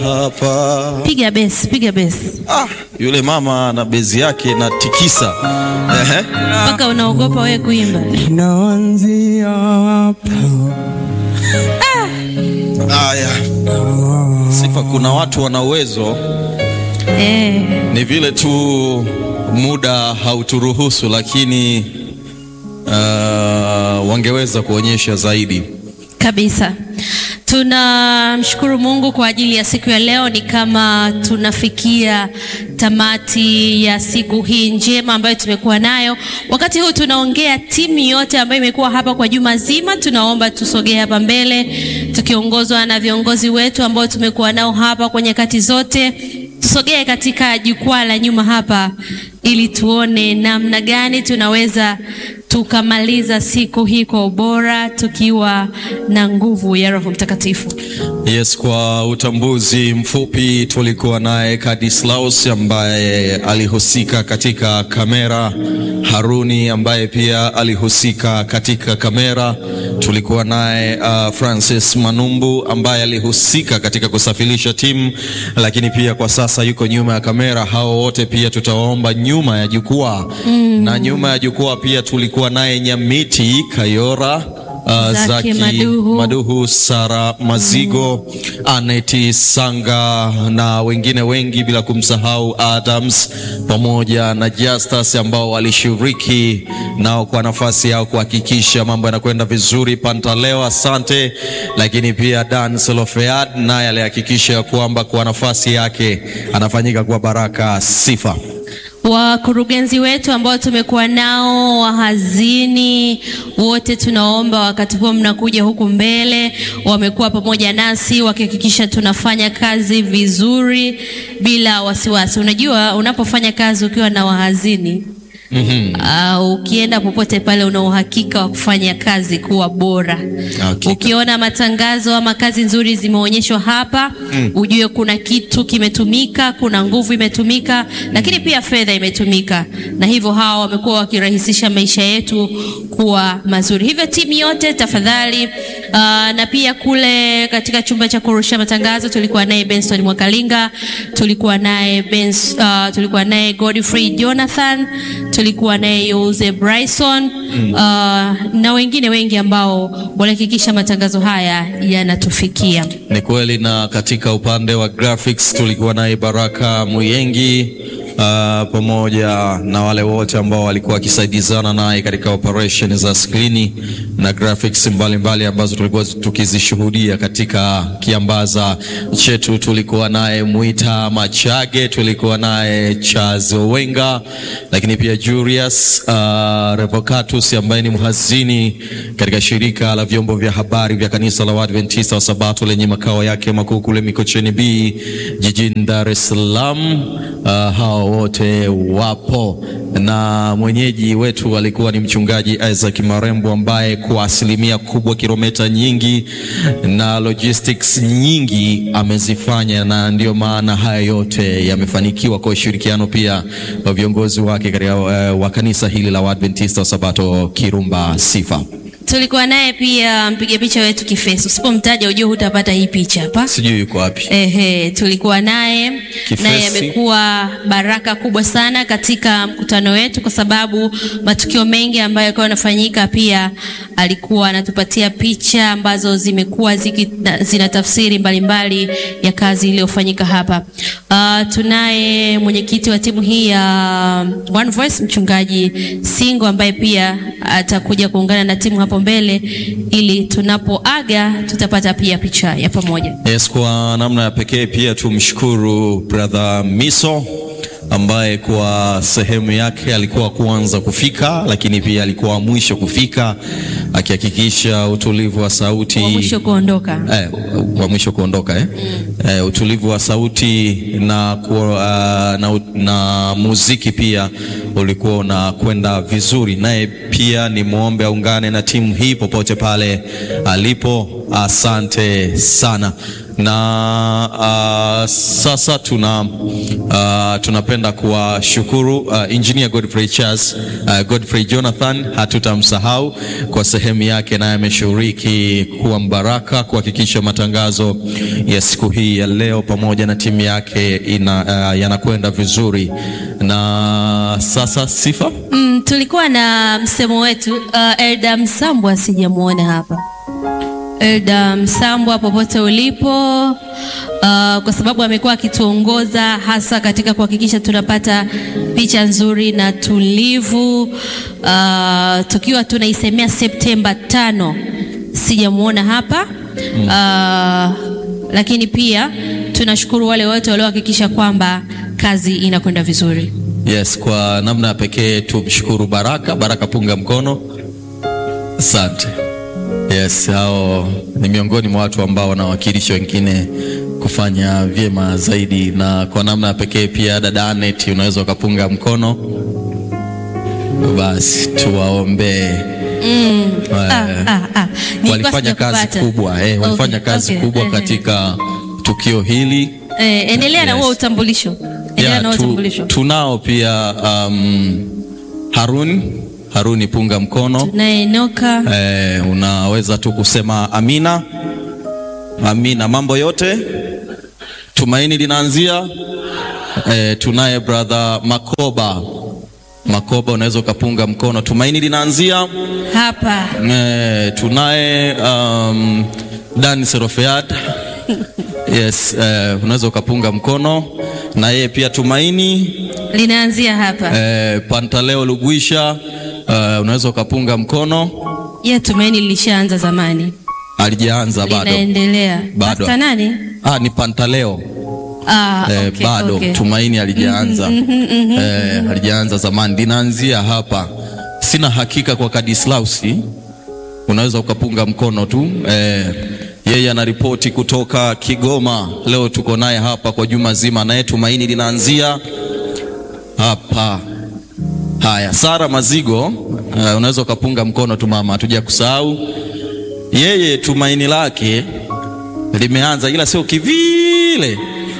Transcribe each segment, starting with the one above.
hapa. Piga besi, piga besi Ah, yule mama na bezi yake na tikisa. Ehe. mpaka unaogopa wewe kuimba. Inaanzia hapa. Haya. Sifa, kuna watu wana uwezo, Eh, ni vile tu muda hauturuhusu, lakini uh, wangeweza kuonyesha zaidi. kabisa. Tunamshukuru Mungu kwa ajili ya siku ya leo. Ni kama tunafikia tamati ya siku hii njema ambayo tumekuwa nayo. Wakati huu tunaongea, timu yote ambayo imekuwa hapa kwa juma zima, tunaomba tusogee hapa mbele tukiongozwa na viongozi wetu ambao tumekuwa nao hapa kwa nyakati zote. Tusogee katika jukwaa la nyuma hapa ili tuone namna gani tunaweza tukamaliza siku hii kwa ubora tukiwa na nguvu ya Roho Mtakatifu. Yes, kwa utambuzi mfupi tulikuwa naye Kadislaus ambaye alihusika katika kamera, Haruni ambaye pia alihusika katika kamera. Tulikuwa naye uh, Francis Manumbu ambaye alihusika katika kusafirisha timu, lakini pia kwa sasa yuko nyuma ya kamera. Hao wote pia tutawaomba nyuma ya jukwaa na nyuma ya jukwaa pia tulikuwa naye Nyamiti Kayora uh, Zaki Zaki Maduhu. Maduhu, Sara Mazigo, Aneti Sanga na wengine wengi, bila kumsahau Adams pamoja na Justus ambao walishiriki nao kwa nafasi yao kuhakikisha mambo yanakwenda vizuri. Pantaleo, asante. Lakini pia Dan Solofead naye alihakikisha kwamba kwa nafasi yake anafanyika kwa baraka. Sifa Wakurugenzi wetu ambao tumekuwa nao, wahazini wote, tunaomba wakati huo mnakuja huku mbele, wamekuwa pamoja nasi wakihakikisha tunafanya kazi vizuri bila wasiwasi. Unajua, unapofanya kazi ukiwa na wahazini Mhm. Uh, ukienda popote pale una uhakika wa kufanya kazi kuwa bora. Hakika. Ukiona matangazo ama kazi nzuri zimeonyeshwa hapa, ujue kuna kitu kimetumika, kuna nguvu imetumika, lakini pia fedha imetumika, na hivyo hawa wamekuwa wakirahisisha maisha yetu kuwa mazuri. Hivyo timu yote tafadhali, uh, na pia kule katika chumba cha kurusha matangazo tulikuwa naye Benson Mwakalinga, tulikuwa naye Bens, uh, tulikuwa naye Godfrey Jonathan, tulikuwa naye Yose Bryson uh, na wengine wengi ambao walihakikisha matangazo haya yanatufikia. Ni kweli, na katika upande wa graphics tulikuwa naye Baraka Muyengi uh, pamoja na wale wote ambao walikuwa wakisaidizana naye katika operation za skrini na graphics mbalimbali mbali ambazo tulikuwa tukizishuhudia katika kiambaza chetu. Tulikuwa naye Mwita Machage, tulikuwa naye Charles Owenga, lakini pia Julius uh, Revocatus ambaye ni mhazini katika shirika la vyombo vya habari vya kanisa la Waadventista wa Sabato lenye makao yake makuu kule Mikocheni B jijini Dar es Salaam. Uh, hao wote wapo na mwenyeji wetu alikuwa ni mchungaji Isaac Marembo ambaye kwa asilimia kubwa kilomita nyingi na logistics nyingi amezifanya, na ndio maana haya yote yamefanikiwa kwa ushirikiano pia wa viongozi wake katika uh, wa kanisa hili la Waadventista wa Sabato Kirumba. Sifa Tulikuwa naye pia mpiga picha wetu Kifeso, usipomtaja ujue hutapata hii picha hapa. sijui yuko wapi. Ehe, tulikuwa naye Kifesi. naye amekuwa baraka kubwa sana katika mkutano wetu, kwa sababu matukio mengi ambayo yalikuwa yanafanyika, pia alikuwa anatupatia picha ambazo zimekuwa ziki- na- zina tafsiri mbalimbali ya kazi iliyofanyika hapa. Uh, tunaye mwenyekiti wa timu hii ya One Voice mchungaji Singo ambaye pia atakuja kuungana na timu hapo mbele, ili tunapoaga tutapata pia picha ya pamoja. Yes, kwa namna ya pekee pia tumshukuru brother Miso ambaye kwa sehemu yake alikuwa kwanza kufika, lakini pia alikuwa mwisho kufika akihakikisha utulivu wa sauti Wa mwisho kuondoka. eh, wa mwisho kuondoka eh? Eh, utulivu wa sauti na, ku, uh, na, na muziki pia ulikuwa unakwenda vizuri, naye pia ni muombe aungane na timu hii popote pale alipo. Asante sana na uh, sasa tuna uh, tunapenda kuwashukuru uh, engineer Godfrey Charles uh, Godfrey Jonathan, hatutamsahau kwa sehemu yake, naye ameshiriki kuwa mbaraka kuhakikisha matangazo ya siku hii ya leo pamoja na timu yake ina, uh, yanakwenda vizuri. Na sasa Sifa, Mm, tulikuwa na msemo wetu uh, Elda Msambwa sijamuona hapa. Elda Msambwa popote ulipo, uh, kwa sababu amekuwa akituongoza hasa katika kuhakikisha tunapata picha nzuri na tulivu uh, tukiwa tunaisemea Septemba tano. Sijamuona hapa uh, lakini pia tunashukuru wale wote waliohakikisha kwamba kazi inakwenda vizuri. yes, kwa namna ya pekee tumshukuru Baraka. Baraka, punga mkono. Asante. Yes, hao ni miongoni mwa watu ambao wanawakilisha wengine kufanya vyema zaidi, na kwa namna ya pekee pia dada Anet, unaweza ukapunga mkono. Basi tuwaombee. Ah, ah, ah. Nilikuwa walifanya kazi sijakupata. kubwa eh, walifanya Okay, kazi okay, kubwa eh, katika tukio hili. eh, endelea na Yes. huo utambulisho. Endelea Yeah, na huo tu, utambulisho. tunao pia um, Harun Haruni, punga mkono. Na Enoka Eh, unaweza tu kusema amina. Amina, mambo yote tumaini linaanzia. Eh, tunaye brother Makoba. Makoba, unaweza ukapunga mkono. Tumaini linaanzia. hapa Eh, tunaye um, Dan Serofeat. Yes, eh, unaweza ukapunga mkono na yeye pia tumaini. linaanzia hapa. Eh, Pantaleo Lugwisha, eh, unaweza ukapunga mkono. Ya tumaini lilishaanza zamani. Alijaanza bado. Linaendelea. Bado. Pastor nani? Ah, ni Pantaleo. Ah, Eh, okay, bado okay. tumaini alijaanza. Eh, alijaanza zamani. Linaanzia hapa. Sina hakika kwa Kadislausi. Unaweza ukapunga mkono tu. Eh, yeye anaripoti kutoka Kigoma. Leo tuko naye hapa kwa juma zima, naye tumaini linaanzia hapa. Haya, Sara Mazigo, uh, unaweza ukapunga mkono tu mama, hatuja kusahau yeye. Tumaini lake limeanza, ila sio kivile.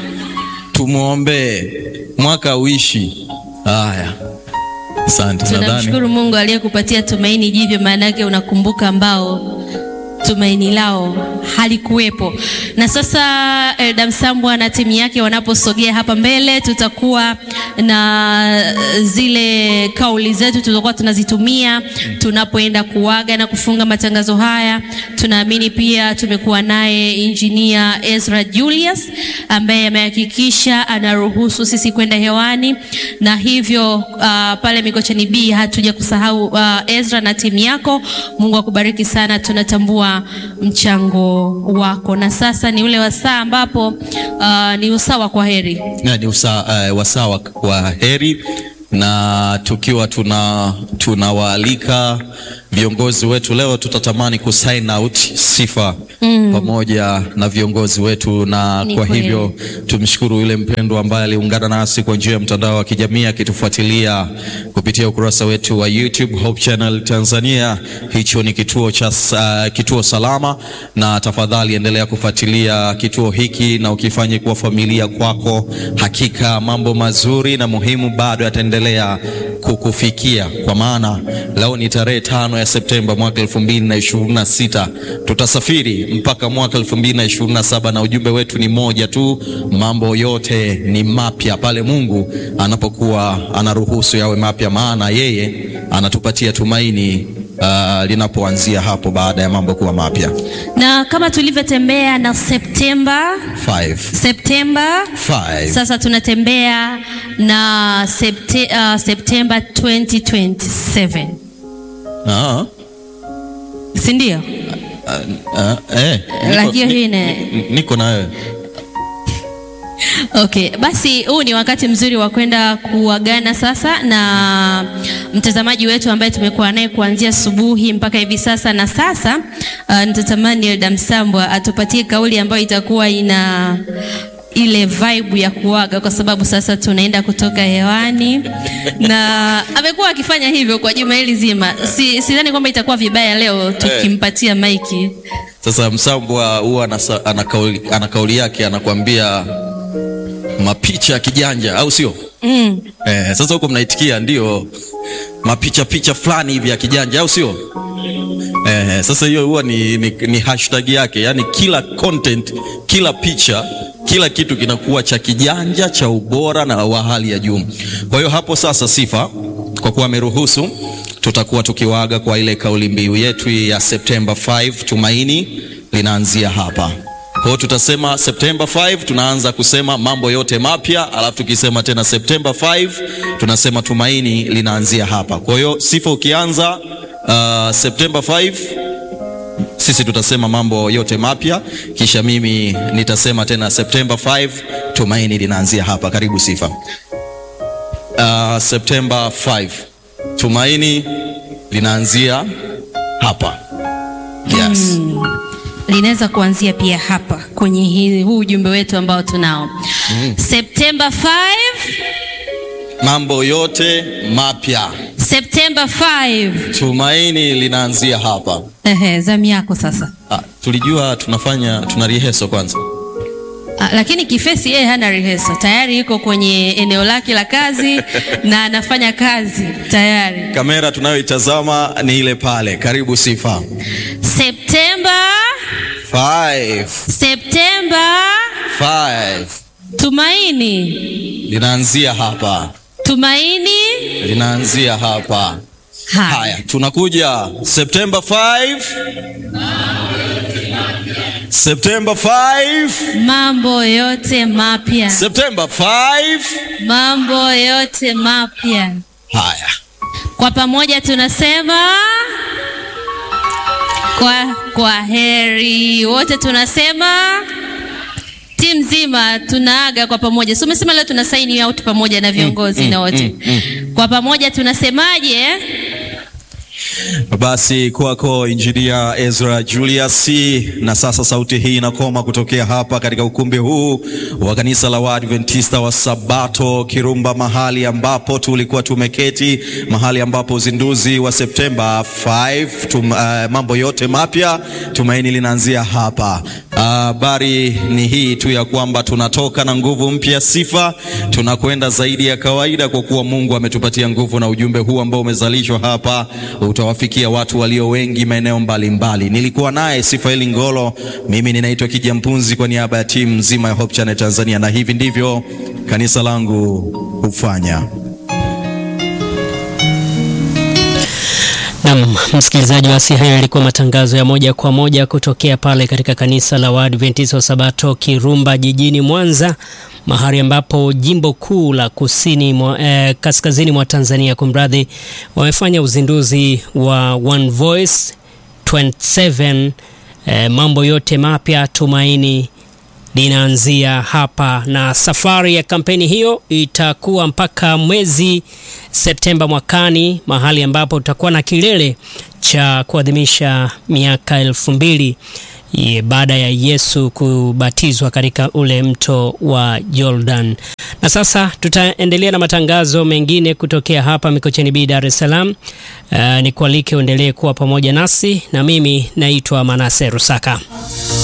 Tumwombee mwaka uishi. Haya, asante. Nadhani Tunamshukuru Mungu aliyekupatia tumaini jipya, maana yake unakumbuka ambao tumaini lao halikuwepo. Na sasa Elda Msambwa na timu yake wanaposogea hapa mbele, tutakuwa na zile kauli zetu tutakuwa tunazitumia tunapoenda kuaga na kufunga matangazo haya. Tunaamini pia tumekuwa naye engineer Ezra Julius ambaye amehakikisha anaruhusu sisi kwenda hewani, na hivyo uh, pale Mikocheni B hatuja kusahau uh, Ezra na timu yako. Mungu akubariki sana, tunatambua mchango wako. Na sasa ni ule wasaa ambapo uh, ni usawa kwa heri. Na ni usa, uh, wasaa wa- wa heri na tukiwa tuna tunawaalika viongozi wetu leo, tutatamani kusign out sifa pamoja na viongozi wetu, na Ni kwa kweli. hivyo tumshukuru yule mpendwa ambaye aliungana nasi kwa njia ya mtandao wa kijamii akitufuatilia kupitia ukurasa wetu wa YouTube Hope Channel Tanzania. Hicho ni kituo cha uh, kituo salama, na tafadhali endelea kufuatilia kituo hiki na ukifanye kuwa familia kwako. Hakika mambo mazuri na muhimu bado yataendelea kukufikia, kwa maana leo ni tarehe tano ya Septemba mwaka 2026 tutasafiri mpaka mwaka 2027 na ujumbe wetu ni moja tu, mambo yote ni mapya pale Mungu anapokuwa anaruhusu yawe mapya, maana yeye anatupatia tumaini uh, linapoanzia hapo baada ya mambo kuwa mapya. Na kama tulivyotembea na Septemba Five. Septemba Five. Sasa tunatembea na Septe, uh, Septemba 2027 Ah, si ndio? ah, eh, niko- Lakini hii ni- ne- ni- niko na wewe. Okay, basi huu ni wakati mzuri wa kwenda kuagana sasa na mtazamaji wetu ambaye tumekuwa naye kuanzia asubuhi mpaka hivi sasa, na sasa uh, nitatamani Elda Msambwa atupatie kauli ambayo itakuwa ina ile vibe ya kuaga kwa sababu sasa tunaenda kutoka hewani na amekuwa akifanya hivyo kwa juma hili zima. Si, sidhani kwamba itakuwa vibaya leo tukimpatia maiki. Sasa Msambwa huwa anasa- ana kauli, ana kauli yake anakuambia mapicha ya kijanja, au sio? Mm. Eh, sasa huko mnaitikia ndio mapicha picha fulani hivi ya kijanja, au sio? Eh, sasa hiyo huwa ni, ni, ni hashtag yake, yaani kila content, kila picha, kila kitu kinakuwa cha kijanja, cha ubora na wa hali ya juu. Kwa hiyo hapo sasa, Sifa kwa kuwa ameruhusu, tutakuwa tukiwaaga kwa ile kauli mbiu yetu ya September 5, tumaini linaanzia hapa. Kwa hiyo tutasema September 5 tunaanza kusema mambo yote mapya, alafu tukisema tena September 5 tunasema tumaini linaanzia hapa. Kwa hiyo Sifa ukianza uh, September 5 sisi tutasema mambo yote mapya, kisha mimi nitasema tena September 5 tumaini linaanzia hapa. Karibu Sifa. Uh, September 5 tumaini linaanzia hapa. Yes. linaweza kuanzia pia hapa kwenye hii, huu ujumbe wetu ambao tunao September 5, Mambo yote mapya September 5. tumaini linaanzia hapa. Ehe, zamu yako sasa. Ah, tulijua tunafanya tuna rehearsal kwanza. Ah, lakini Kifesi yeye hana rehearsal, tayari yuko kwenye eneo lake la kazi na anafanya kazi tayari. Kamera tunayoitazama ni ile pale. Karibu Sifa. September, 5 September, 5 tumaini, linaanzia hapa, tumaini. linaanzia hapa. Haya, Haya, tunakuja September 5 September 5 mambo yote mapya, September 5 mambo yote mapya. Haya, Kwa pamoja tunasema kwa, kwa heri wote tunasema timu nzima tunaaga kwa pamoja. So umesema leo tuna sign out pamoja na viongozi na wote kwa pamoja tunasemaje? basi kwako Injinia Ezra Julius. Na sasa sauti hii inakoma kutokea hapa katika ukumbi huu wa kanisa la Waadventista wa Sabato Kirumba, mahali ambapo tulikuwa tumeketi, mahali ambapo uzinduzi wa Septemba 5 tum, uh, mambo yote mapya tumaini linaanzia hapa. Habari ni hii tu ya kwamba tunatoka na nguvu mpya, sifa, tunakwenda zaidi ya kawaida, kwa kuwa Mungu ametupatia nguvu, na ujumbe huu ambao umezalishwa hapa utawafikia watu walio wengi maeneo mbalimbali. Nilikuwa naye Sifaeli Ngolo, mimi ninaitwa Kija Mpunzi kwa niaba ya timu nzima ya Hope Channel Tanzania, na hivi ndivyo kanisa langu hufanya. Nam msikilizaji, basi hayo yalikuwa matangazo ya moja kwa moja kutokea pale katika kanisa la Waadventista wa Sabato Kirumba jijini Mwanza, mahali ambapo jimbo kuu la kusini mwa, eh, kaskazini mwa Tanzania kumradhi, wamefanya uzinduzi wa One Voice 27 eh, mambo yote mapya tumaini linaanzia hapa, na safari ya kampeni hiyo itakuwa mpaka mwezi Septemba mwakani, mahali ambapo tutakuwa na kilele cha kuadhimisha miaka elfu mbili ye- baada ya Yesu kubatizwa katika ule mto wa Jordan. Na sasa tutaendelea na matangazo mengine kutokea hapa Mikocheni B, Dar es Salaam. Uh, nikualike uendelee kuwa pamoja nasi, na mimi naitwa Manase Rusaka.